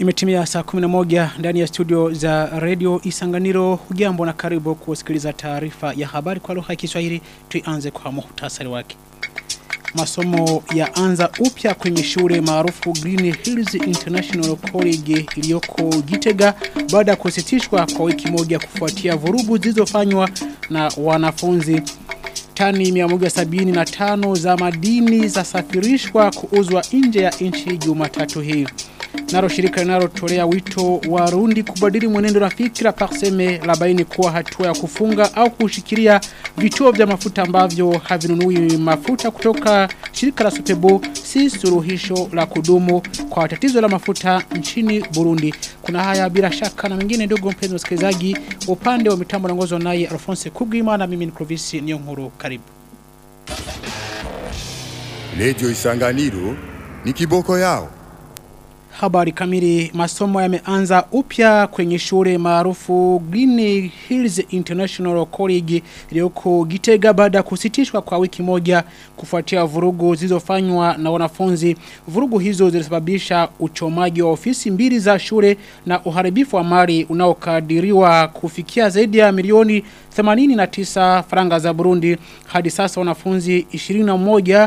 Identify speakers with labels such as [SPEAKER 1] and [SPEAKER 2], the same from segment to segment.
[SPEAKER 1] Imetimia saa 11 ndani ya studio za Radio Isanganiro. Hujambo na karibu kusikiliza taarifa ya habari kwa lugha ya Kiswahili. Tuanze kwa muhtasari wake. Masomo ya anza upya kwenye shule maarufu Green Hills International College iliyoko Gitega baada ya kusitishwa kwa wiki moja kufuatia vurugu zilizofanywa na wanafunzi. Tani 175 za madini zasafirishwa kuuzwa nje ya nchi Jumatatu hii. Naro shirika linalotolea wito wa Rundi kubadili mwenendo na fikra parseme labaini kuwa hatua ya kufunga au kushikilia vituo vya mafuta ambavyo havinunui mafuta kutoka shirika la Supebo si suluhisho la kudumu kwa tatizo la mafuta nchini Burundi. Kuna haya bila shaka na mengine ndogo mpenzi msikilizaji upande wa mitambo naongozwa naye Alphonse Kugima na mimi ni Clovis Niyonkuru karibu.
[SPEAKER 2] Radio Isanganiro ni kiboko yao.
[SPEAKER 1] Habari kamili masomo yameanza upya kwenye shule maarufu Green Hills International College iliyoko Gitega baada ya kusitishwa kwa wiki moja kufuatia vurugu zilizofanywa na wanafunzi. Vurugu hizo zilisababisha uchomaji wa ofisi mbili za shule na uharibifu wa mali unaokadiriwa kufikia zaidi ya milioni 89 faranga za Burundi. Hadi sasa wanafunzi 21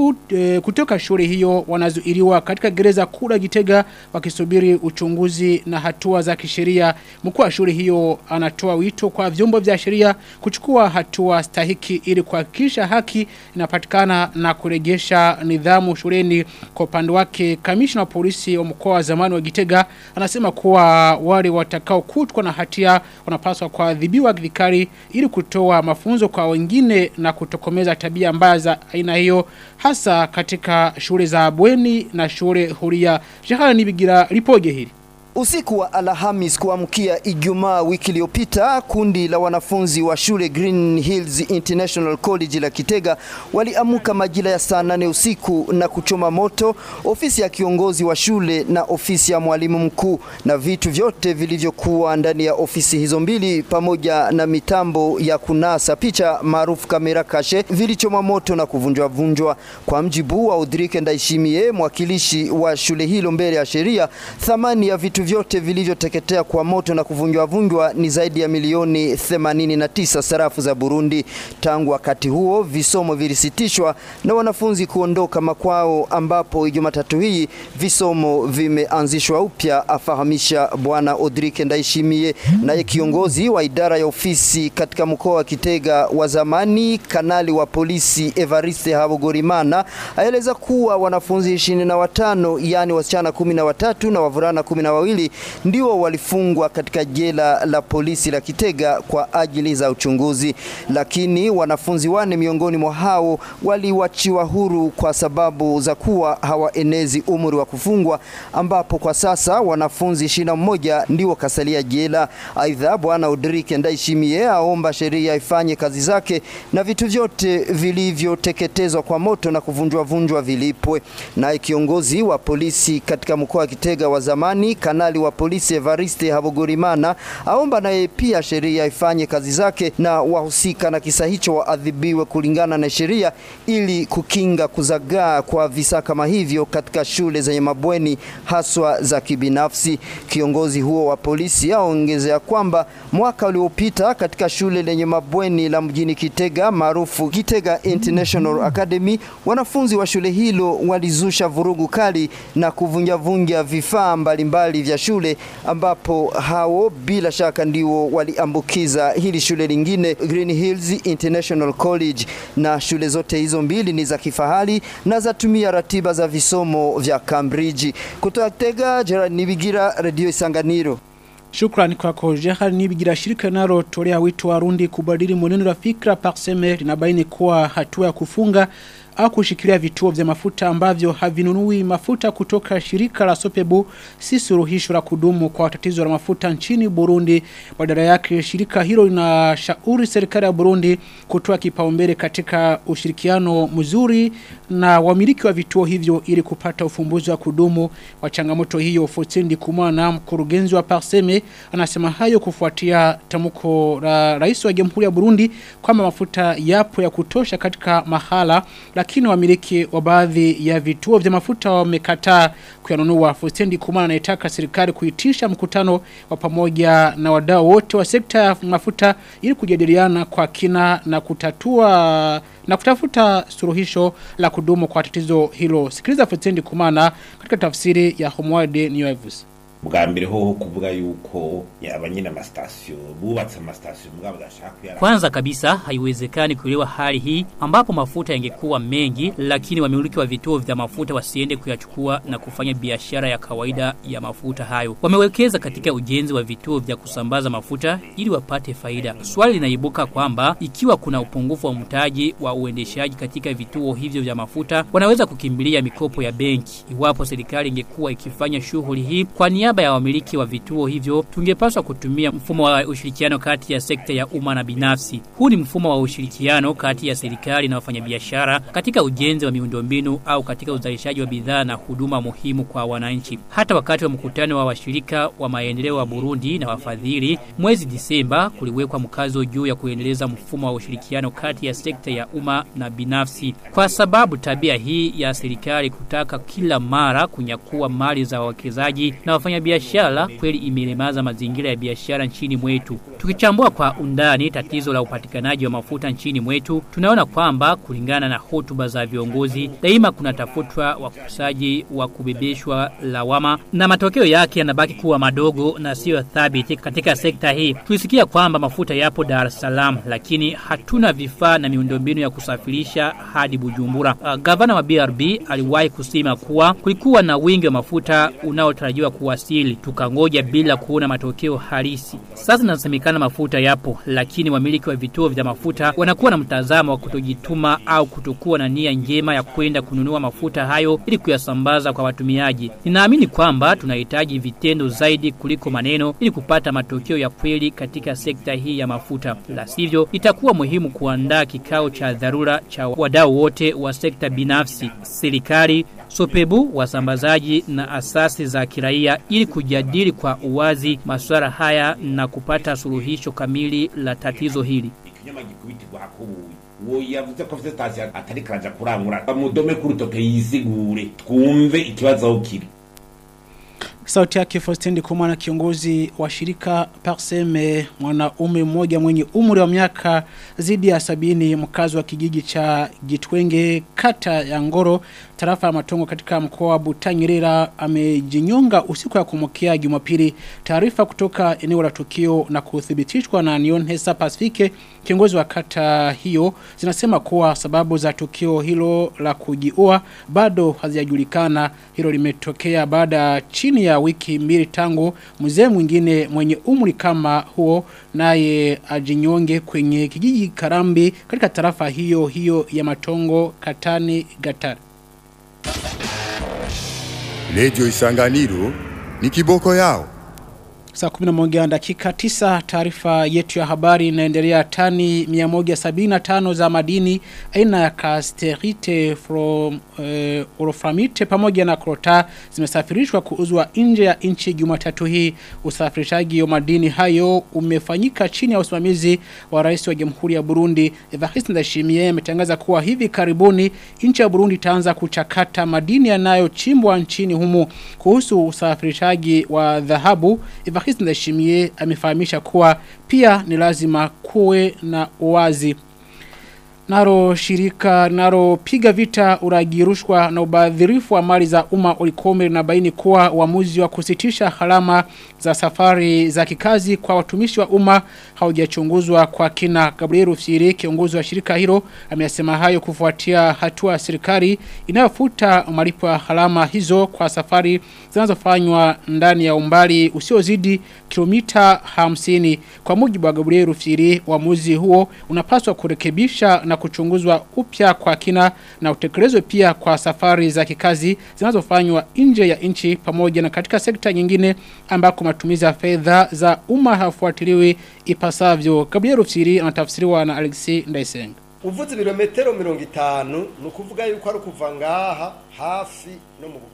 [SPEAKER 1] kutoka shule hiyo wanazuiliwa katika gereza kula Gitega wakisubiri uchunguzi na hatua za kisheria. Mkuu wa shule hiyo anatoa wito kwa vyombo vya sheria kuchukua hatua stahiki ili kuhakikisha haki inapatikana na kurejesha nidhamu shuleni. Kwa upande wake kamishna wa polisi wa mkoa wa zamani wa Gitega anasema kuwa wale watakao kutwa na hatia wanapaswa kuadhibiwa vikali ili kutoa mafunzo kwa wengine na kutokomeza tabia mbaya za aina hiyo hasa katika shule za bweni na shule huria. Shehana nibigira ripoje hili.
[SPEAKER 3] Usiku wa Alhamis kuamkia Ijumaa wiki iliyopita, kundi la wanafunzi wa shule Green Hills International College la Kitega waliamuka majira ya saa nane usiku na kuchoma moto ofisi ya kiongozi wa shule na ofisi ya mwalimu mkuu na vitu vyote vilivyokuwa ndani ya ofisi hizo mbili pamoja na mitambo ya kunasa picha maarufu kamera kashe vilichoma moto na kuvunjwa vunjwa. Kwa mjibu wa Udrike Ndaishimie, mwakilishi wa shule hilo mbele ya sheria, thamani ya vitu vyote vilivyoteketea kwa moto na kuvunjwa vunjwa ni zaidi ya milioni 89 sarafu za Burundi. Tangu wakati huo visomo vilisitishwa na wanafunzi kuondoka makwao, ambapo Jumatatu hii visomo vimeanzishwa upya, afahamisha bwana Odrike Ndaishimie. Naye kiongozi wa idara ya ofisi katika mkoa wa Kitega wa zamani, kanali wa polisi Evariste Habogorimana aeleza kuwa wanafunzi 25 yani wasichana 13 na wavulana 12 wawili ndio walifungwa katika jela la polisi la Kitega kwa ajili za uchunguzi, lakini wanafunzi wane miongoni mwa hao waliwachiwa huru kwa sababu za kuwa hawaenezi umri wa kufungwa, ambapo kwa sasa wanafunzi ishirini na mmoja ndio kasalia jela. Aidha, bwana Udrike Ndaishimie aomba sheria ifanye kazi zake na vitu vyote vilivyoteketezwa kwa moto na kuvunjwa vunjwa vilipwe. Naye kiongozi wa polisi katika mkoa wa Kitega wa zamani kanali wa polisi Evariste Habogorimana aomba naye pia sheria ifanye kazi zake na wahusika na kisa hicho waadhibiwe kulingana na sheria ili kukinga kuzagaa kwa visa kama hivyo katika shule zenye mabweni haswa za kibinafsi. Kiongozi huo wa polisi aongezea kwamba mwaka uliopita katika shule lenye mabweni la mjini Kitega maarufu Kitega International Academy, wanafunzi wa shule hilo walizusha vurugu kali na kuvunjavunja vifaa mbalimbali vya shule ambapo hao bila shaka ndio waliambukiza hili shule lingine Green Hills International College, na shule zote hizo mbili ni za kifahari na zatumia ratiba za visomo vya Cambridge. Kutoka Tega, Gerard Nibigira, Radio Isanganiro.
[SPEAKER 1] Shukrani kwako Jehal Nibigira shirika nalo tolea wito wa Rundi kubadili mwenendo wa fikra parseme linabaini kuwa hatua ya kufunga au kushikilia vituo vya mafuta ambavyo havinunui mafuta kutoka shirika la Sopebu si suluhisho la kudumu kwa tatizo la mafuta nchini Burundi. Badala yake shirika hilo linashauri serikali ya Burundi kutoa kipaumbele katika ushirikiano mzuri na wamiliki wa vituo hivyo ili kupata ufumbuzi wa kudumu wa changamoto hiyo. Fotsendi Kumana mkurugenzi wa Parseme anasema hayo kufuatia tamko la rais wa Jamhuri ya Burundi kwamba mafuta yapo ya kutosha katika mahala lakini lakini wamiliki wa baadhi ya vituo vya mafuta wamekataa kuyanunua. Fustendi Kumana anaitaka serikali kuitisha mkutano wa pamoja na wadau wote wa sekta ya mafuta ili kujadiliana kwa kina na kutatua na kutafuta suluhisho la kudumu kwa tatizo hilo. Sikiliza Fustendi Kumana katika tafsiri ya Homeward News.
[SPEAKER 4] bwa mbere hoho kuvuga yuko yaba nyine amasitasiyo bubatse amasitasiyo mugabo badashaka kuyara
[SPEAKER 5] Kwanza kabisa haiwezekani kuelewa hali hii ambapo mafuta yangekuwa mengi lakini wamiliki wa vituo vya mafuta wasiende kuyachukua na kufanya biashara ya kawaida ya mafuta hayo. Wamewekeza katika ujenzi wa vituo vya kusambaza mafuta ili wapate faida. Swali linaibuka kwamba ikiwa kuna upungufu wa mtaji wa uendeshaji katika vituo hivyo vya mafuta, wanaweza kukimbilia mikopo ya benki. Iwapo serikali ingekuwa ikifanya shughuli hii kwa niaba ya wamiliki wa vituo hivyo, tungepaswa kutumia mfumo wa ushirikiano kati ya sekta ya umma na binafsi. Huu ni mfumo wa ushirikiano kati ya serikali na wafanyabiashara katika ujenzi wa miundombinu au katika uzalishaji wa bidhaa na huduma muhimu kwa wananchi. Hata wakati wa mkutano wa washirika wa maendeleo wa Burundi na wafadhili mwezi Disemba, kuliwekwa mkazo juu ya kuendeleza mfumo wa ushirikiano kati ya sekta ya umma na binafsi, kwa sababu tabia hii ya serikali kutaka kila mara kunyakua mali za wawekezaji na wafanyabiashara kweli imelemaza mazingira ya biashara nchini mwetu. Tukichambua kwa undani tatizo la upatikanaji wa mafuta nchini mwetu, tunaona kwamba kulingana na hotuba za viongozi, daima kunatafutwa wakusaji wa kubebeshwa lawama na matokeo yake yanabaki kuwa madogo na siyo thabiti katika sekta hii. Tulisikia kwamba mafuta yapo Dar es Salaam, lakini hatuna vifaa na miundombinu ya kusafirisha hadi Bujumbura. Uh, gavana wa BRB aliwahi kusema kuwa kulikuwa na wingi wa mafuta unaotarajiwa kuwasili, tukangoja bila kuona matokeo halisi. Sasa inasemekana mafuta yapo, lakini wamiliki wa vituo vya mafuta wanakuwa na mtazamo wa kutojituma au kutokuwa na nia njema ya kwenda kununua mafuta hayo ili kuyasambaza kwa watumiaji. Ninaamini kwamba tunahitaji vitendo zaidi kuliko maneno ili kupata matokeo ya kweli katika sekta hii ya mafuta. La sivyo, itakuwa muhimu kuandaa kikao cha dharura cha wadau wote wa sekta binafsi, serikali, Sopebu, wasambazaji na asasi za kiraia ili kujadili kwa uwazi masuala haya na kupata suluhisho kamili la tatizo hili.
[SPEAKER 4] ikinyama gikubitirwa hakubuye uwo yavuze ko afite sitasiyo atari karaja kurangura bamudome ku rutoke yisigure twumve ikibazo aho kiri
[SPEAKER 1] Sauti yake Faustini Kumana kiongozi wa shirika Parseme mwanaume mmoja mwenye umri wa miaka zidi ya sabini mkazi wa kijiji cha Gitwenge kata ya Ngoro tarafa ya Matongo katika mkoa wa Butanyerera amejinyonga usiku ya kumkia Jumapili taarifa kutoka eneo la tukio na kuthibitishwa na Nion Hesa Pacifique kiongozi wa kata hiyo zinasema kuwa sababu za tukio hilo la kujiua bado hazijajulikana hilo limetokea baada chini ya wiki mbili tangu mzee mwingine mwenye umri kama huo naye ajinyonge kwenye kijiji Karambi katika tarafa hiyo hiyo ya Matongo Katani Gatari
[SPEAKER 2] Radio Isanganiro ni kiboko yao.
[SPEAKER 1] Saa 11 dakika 9 taarifa yetu ya habari inaendelea tani 175 za madini aina ya casterite from uh, oroframite pamoja na krota zimesafirishwa kuuzwa nje ya nchi Jumatatu hii usafirishaji wa madini hayo umefanyika chini ya usimamizi wa rais wa Jamhuri ya Burundi Evariste Ndayishimiye ametangaza kuwa hivi karibuni nchi ya Burundi itaanza kuchakata madini yanayochimbwa nchini humo kuhusu usafirishaji wa dhahabu Evariste Ndayishimiye amefahamisha kuwa pia ni lazima kuwe na uwazi Naro shirika naro piga vita uragirushwa na ubadhirifu wa mali za umma ulikome na baini kuwa uamuzi wa kusitisha halama za safari za kikazi kwa watumishi wa umma haujachunguzwa kwa kina Gabriel Rufyiri kiongozi wa shirika hilo amesema hayo kufuatia hatua ya serikali inayofuta malipo ya halama hizo kwa safari zinazofanywa ndani ya umbali usiozidi kilomita 50 kwa mujibu wa Gabriel Rufyiri uamuzi huo unapaswa kurekebisha na kuchunguzwa upya kwa kina na utekelezwe pia kwa safari za kikazi zinazofanywa nje ya nchi pamoja na katika sekta nyingine ambako matumizi ya fedha za umma hafuatiliwi ipasavyo. Gabriel Rufyiri anatafsiriwa na Alexis Ndaisenga.
[SPEAKER 6] uvuze ibirometero mirongo itanu ni ukuvuga yuko ari ukuva ngaha hafi no mu bukeyi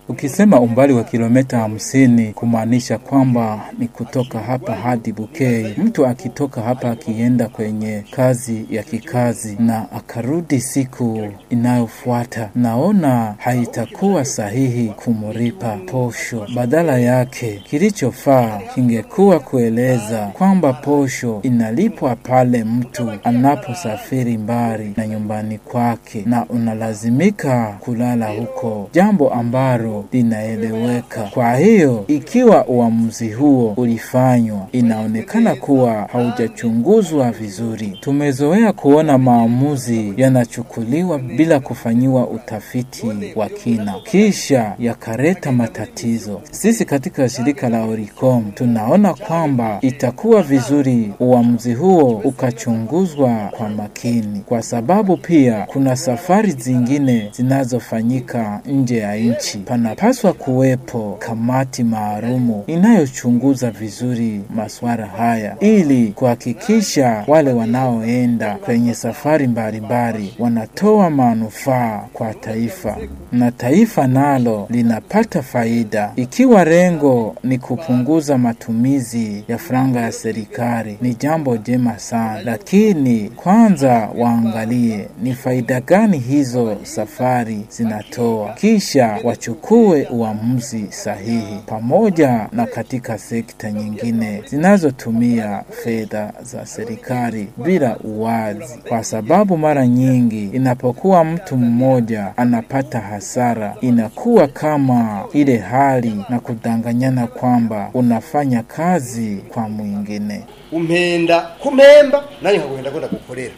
[SPEAKER 6] Ukisema umbali wa kilomita hamsini kumaanisha kwamba ni kutoka hapa hadi Bukei. Mtu akitoka hapa akienda kwenye kazi ya kikazi na akarudi siku inayofuata, naona haitakuwa sahihi kumripa posho. Badala yake, kilichofaa kingekuwa kueleza kwamba posho inalipwa pale mtu anaposafiri mbali na nyumbani kwake na unalazimika kulala huko, jambo ambalo linaeleweka. Kwa hiyo ikiwa uamuzi huo ulifanywa, inaonekana kuwa haujachunguzwa vizuri. Tumezoea kuona maamuzi yanachukuliwa bila kufanyiwa utafiti wa kina, kisha yakaleta matatizo. Sisi katika shirika la Oricom tunaona kwamba itakuwa vizuri uamuzi huo ukachunguzwa kwa makini, kwa sababu pia kuna safari zingine zinazofanyika nje ya nchi. Panapaswa kuwepo kamati maalumu inayochunguza vizuri masuala haya ili kuhakikisha wale wanaoenda kwenye safari mbalimbali wanatoa manufaa kwa taifa na taifa nalo linapata faida. Ikiwa lengo ni kupunguza matumizi ya franga ya serikali, ni jambo jema sana, lakini kwanza waangalie ni faida gani hizo safari zinatoa, kisha wachukue uamuzi sahihi, pamoja na katika sekta nyingine zinazotumia fedha za serikali bila uwazi, kwa sababu mara nyingi inapokuwa mtu mmoja anapata hasara, inakuwa kama ile hali na kudanganyana kwamba unafanya kazi kwa mwingine.
[SPEAKER 7] umpenda kumpemba nani nkagenda kwenda gukorera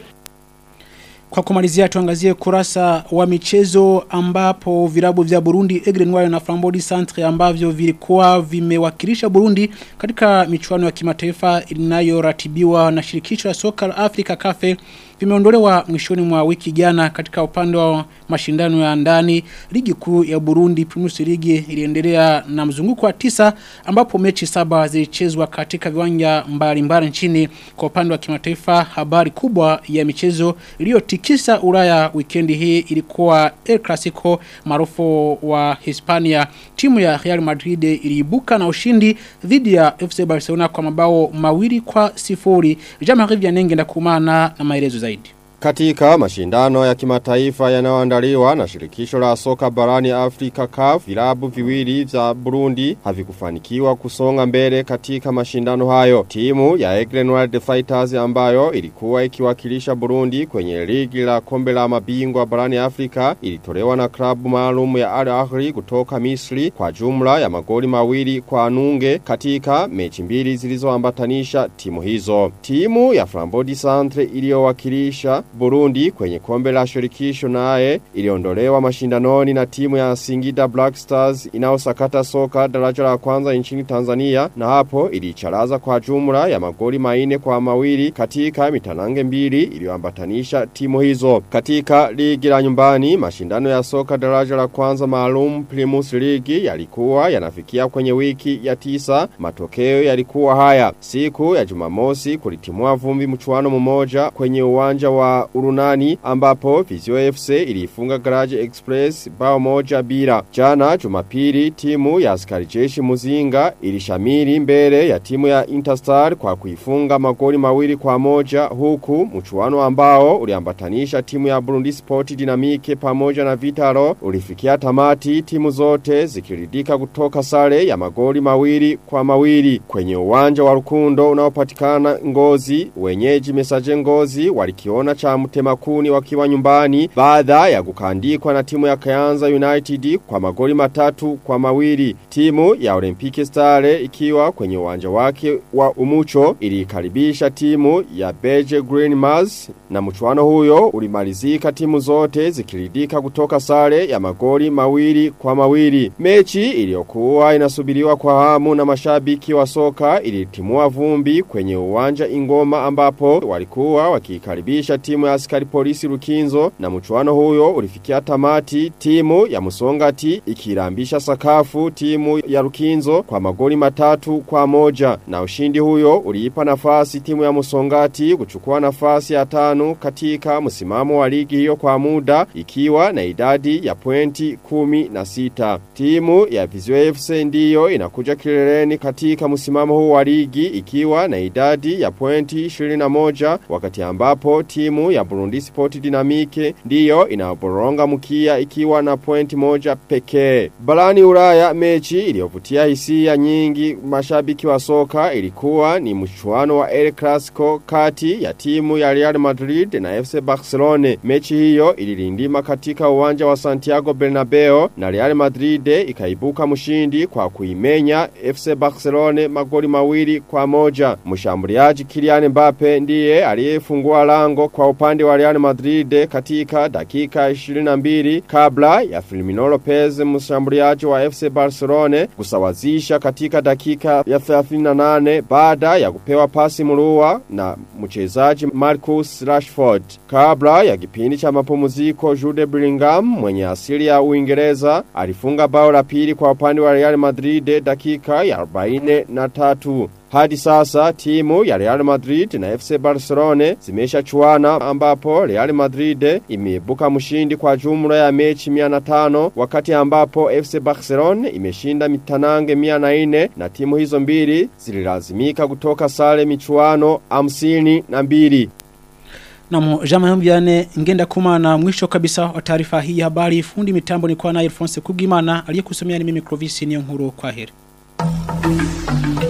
[SPEAKER 1] Kwa kumalizia tuangazie kurasa wa michezo ambapo vilabu vya Burundi Aigle Noir na Flambodi Centre ambavyo vilikuwa vimewakilisha Burundi katika michuano ya kimataifa inayoratibiwa na shirikisho la soka la Afrika CAF vimeondolewa mwishoni mwa wiki jana katika upande wa mashindano ya ndani ligi kuu ya Burundi Primus League iliendelea na mzunguko wa tisa ambapo mechi saba zilichezwa katika viwanja mbalimbali nchini kwa upande wa kimataifa habari kubwa ya michezo iliyotikisa Ulaya wikendi hii ilikuwa El Clasico maarufu wa Hispania timu ya Real Madrid iliibuka na ushindi dhidi ya FC Barcelona kwa mabao mawili kwa sifuri Jean-Marie Vianney na kumana na maelezo zaidi
[SPEAKER 8] Katika mashindano ya kimataifa yanayoandaliwa na shirikisho la soka barani Afrika CAF, vilabu viwili vya Burundi havikufanikiwa kusonga mbele katika mashindano hayo. Timu ya Aigle Noir The Fighters ambayo ilikuwa ikiwakilisha Burundi kwenye ligi la kombe la mabingwa barani Afrika ilitolewa na klabu maalum ya Al Ahly kutoka Misri kwa jumla ya magoli mawili kwa nunge katika mechi mbili zilizoambatanisha timu hizo. Timu ya Flambodi Centre iliyowakilisha Burundi kwenye kombe la shirikisho naye iliondolewa mashindanoni na timu ya Singida Black Stars inaosakata soka daraja la kwanza nchini Tanzania na hapo ilicharaza kwa jumla ya magoli maine kwa mawili katika mitanange mbili iliyoambatanisha timu hizo. Katika ligi la nyumbani mashindano ya soka daraja la kwanza maalum Primus League yalikuwa yanafikia kwenye wiki ya tisa. Matokeo yalikuwa haya. Siku ya Jumamosi kulitimua vumbi mchuano mmoja kwenye uwanja wa Urunani ambapo Vizio FC ilifunga Garage Express bao moja bila. Jana Jumapili timu ya askari jeshi Muzinga ilishamiri mbele ya timu ya Interstar kwa kuifunga magoli mawili kwa moja huku mchuano ambao uliambatanisha timu ya Burundi Sport Dynamique pamoja na Vitaro ulifikia tamati timu zote zikiridika kutoka sare ya magoli mawili kwa mawili kwenye uwanja wa Rukundo unaopatikana Ngozi wenyeji mesaje Ngozi walikiona cha mtemakuni wakiwa nyumbani baada ya kukandikwa na timu ya Kayanza United kwa magoli matatu kwa mawili. Timu ya Olympique Stare ikiwa kwenye uwanja wake wa Umucho ilikaribisha timu ya Beje Green Mars na mchuano huyo ulimalizika timu zote zikiridika kutoka sare ya magoli mawili kwa mawili. Mechi iliyokuwa inasubiriwa kwa hamu na mashabiki wa soka ilitimua vumbi kwenye uwanja Ingoma ambapo walikuwa wakikaribisha timu timu ya askari polisi Rukinzo na mchuano huyo ulifikia tamati timu ya Musongati ikirambisha sakafu timu ya Rukinzo kwa magoli matatu kwa moja na ushindi huyo uliipa nafasi timu ya Musongati kuchukua nafasi ya tano katika msimamo wa ligi hiyo kwa muda ikiwa na idadi ya pointi kumi na sita. Timu ya Vizwe FC ndiyo inakuja kileleni katika msimamo huu wa ligi ikiwa na idadi ya pointi 21 wakati ambapo timu ya Burundi Sport Dynamique ndiyo inaboronga mkia ikiwa na pointi moja pekee. Barani Ulaya mechi iliyovutia hisia nyingi mashabiki wa soka ilikuwa ni mchuano wa El Clasico kati ya timu ya Real Madrid na FC Barcelona. Mechi hiyo ililindima katika uwanja wa Santiago Bernabeu na Real Madrid ikaibuka mshindi kwa kuimenya FC Barcelona magoli mawili kwa moja. Mshambuliaji Kylian Mbappe ndiye aliyefungua lango kwa upande wa Real Madrid katika dakika 22 kabla ya Firmino Lopez mshambuliaji wa FC Barcelona kusawazisha katika dakika ya 38 baada ya kupewa pasi murua na mchezaji Marcus Rashford. Kabla ya kipindi cha mapumziko Jude Bellingham mwenye asili ya Uingereza alifunga bao la pili kwa upande wa Real Madrid dakika ya 43. Hadi sasa timu ya Real Madrid na FC Barcelona zimesha chuana ambapo Real Madrid imeibuka mshindi kwa jumla ya mechi 105 wakati ambapo FC Barcelona imeshinda mitanange 104 na timu hizo mbili zililazimika kutoka sare michuano 52.
[SPEAKER 1] Na jama yambiane ngenda kuma na mwisho kabisa wa taarifa hii ya habari fundi mitambo ni kwa na Alphonse Kugimana aliyekusomea ni mimi Clovis Niyonkuru kwa heri.